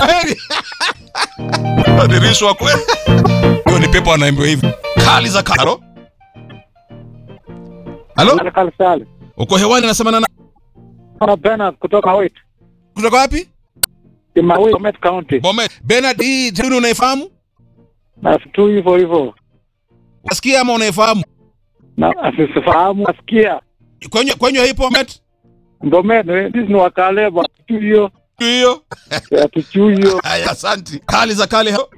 Heri. Adirishwa kweli. Hiyo ni pepo anaimbiwa hivi. Kali za karo. Halo? Kalsale. Uko hewani nasema na Ana Bernard kutoka Wait. kutoka wapi? Kimawi, Bomet County. Bomet. Bernard, hii tamaduni unaifahamu? Na tu hivyo hivyo. Unasikia ama unaifahamu? Na asifahamu asikia. Kwenye kwenye hipo Bomet? Bomet, eh, sisi ni wakale bwa hiyo. Hiyo. Atuchuyo. Haya, asante. Kali za kale. hao.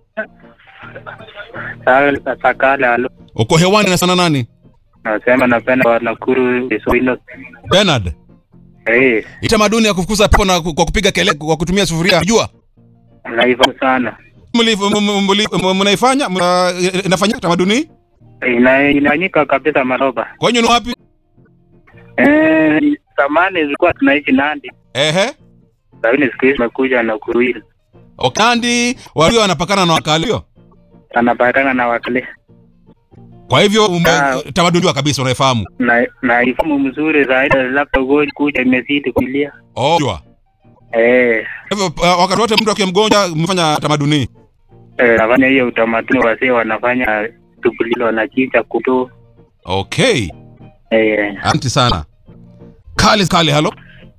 Sakala alo Uko hewani nasema na nani? nasema napenda wa Nakuru Kiswahili. Bernard. Eh, Hii tamaduni ya kufukuza pepo na ku- kwa kupiga kelele kwa kutumia sufuria. Unajua? naifahamu sana. Mli- m- m- mli- Mnaifanya? Mna- Inafanyika tamaduni hii? Ina- Inafanyika kabisa Maroba. Kwenye ni wapi? Eh, zamani zilikuwa tunaishi Nandi, Ehe. lakini siku hizi imekuja Nakuru hili Okandi walio wanapakana na wakalio. anapatana na wakale Kwa hivyo ume- Ah. tamaduni wa kabisa unaifahamu. na naifahamu mzuri zaidi, labda ugonjwa kuja imezidi kulia. Oh. jua. Eh, Kwa hivyo uh, wakati wote mtu akiwa mgonjwa mfanya tamaduni. hii. eh, nafanya hiyo utamaduni, wasee wanafanya shughuli hilo, wanachinja kuto. Okay. Eh, Asante sana. Kali kali halo.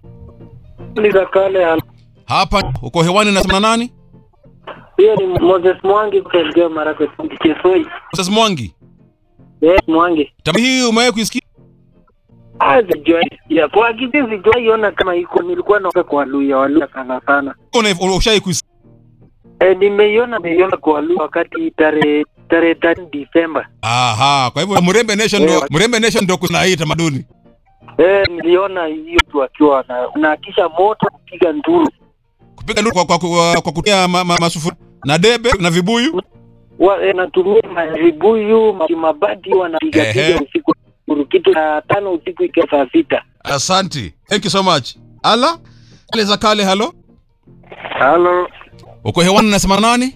Ni kale Hapa uko hewani nasema na nani? Hiyo ni Moses Mwangi kutoka Elgeyo Marakwet, Kisoi. Moses Mwangi. Yes, Mwangi. Tamaduni hii umewahi kuisikia? Ah, sijui. Ya kwa kitu sijui ona kama iko nilikuwa naoka kwa Luya, Waluya sana sana. Una ushai kuisikia? Eh, nimeiona nimeiona kwa Luya wakati tarehe tarehe 3 Disemba. Aha, kwa hivyo Mrembe Nation ndo Mrembe Nation ndo kuna hii tamaduni. Eh, niliona hiyo tu akiwa na unaakisha moto kupiga nduru. Kupiga nduru kwa kwa, kwa, kwa kutia ma, ma, masufuria na debe na vibuyu. Wa, eh, natumia mavibuyu, ma- mabati wanapiga Ehe. piga usiku nduru kitu saa tano usiku ikiwa saa sita. Asante. Thank you so much. Ala? Kale za kale halo. Halo, Uko hewani nasema nani?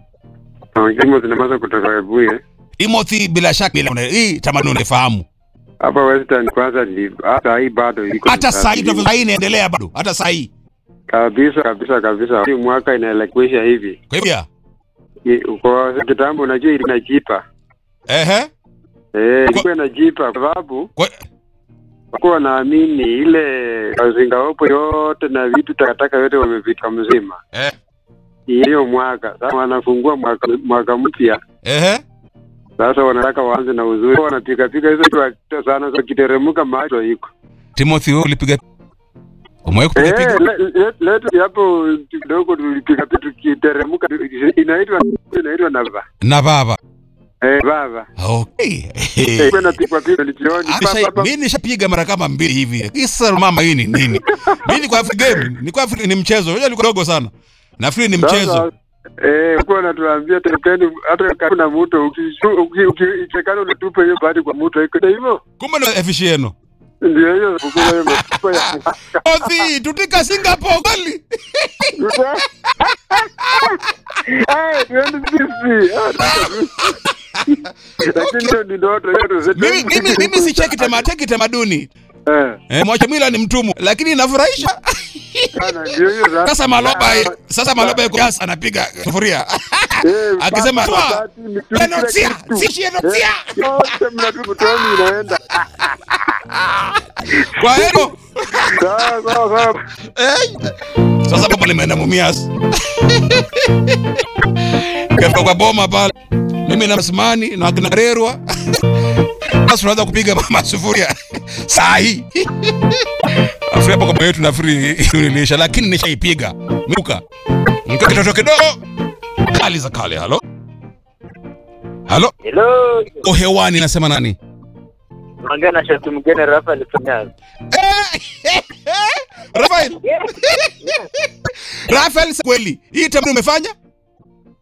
Kimo zinamaza kutoka Webuye Timothy bila shaka bila hii tamaduni unaifahamu. hapa Western. Kwanza ni hata hii bado iko Hata saa hii mtaani. tunavyo- saa hii inaendelea bado. Hata saa hii. kabisa kabisa kabisa. Hii mwaka inaelekea hivi Kwa hivyo I- kwa kitambo, unajua ilikuwa inajipa ehe. eh, ilikuwa inajipa kwa sababu Kwa, wakuwa wanaamini ile mazingaopo yote na vitu takataka yote wamevika mzima eh, hiyo mwaka. Sasa wanafungua mwaka, mwaka mpya ehe. sasa wanataka waanze na uzuri, wanapikapika hizo vitu sana, so kiteremka macho iko Timothy wewe ulipiga Umewahi kupiga Eh, piga? le- le- letu hapo kidogo tulipiga tukiteremka, inaitwa inaitwa nava Na baba. eh, baba Okay. eh, kwenda pigwa pigwa lichioni Asha, mimi nishapiga mara kama mbili hivi. Kisa mama hii ni nini? Mimi ni kwa Afrika game, ni kwa Afrika ni mchezo. Unajua nilikuwa dogo sana. Nafikiri ni mchezo. Eh, kwa natuambia tekeni hata karibu na mto ukichekana unatupa hiyo bahati kwa mto iko hivyo. Kumbe ni efficieno. Ndio hiyo kukula hiyo matupa ya Othi, tutika Singapore kweli. Eh, tuende sisi. Ah, Lakini hiyo ni ndoto yetu. Mimi mimi mimi si cheki tamaduni, cheki tamaduni. Eh, Eh, mwacha mila ni mtumwa, lakini inafurahisha. sana ndio hiyo sasa. Sasa maloba sasa maloba yuko gas anapiga sufuria. Eh, Akisema papa, toa. bahati, mitu- kila Enotia, kitu. si enotia. yote mnatupa toni inaenda. Kwa hiyo Sawa sawa sawa. eh, sasa baba limeenda Mumias. Kafika kwa boma pale. Mimi na Msimani na kina Rerwa. Sasa tunaanza kupiga mama sufuria. Saa hii. Afu hapo kwa yetu nafikiri nilisha lakini nishaipiga. Muka. Mko kitoto kidogo. Kali za kale halo. Halo. Hello. O hewani nasema nani? Ongea na shati mgeni Rafael Fanyazi. Rafael. Rafael kweli. Hii tamaduni umefanya?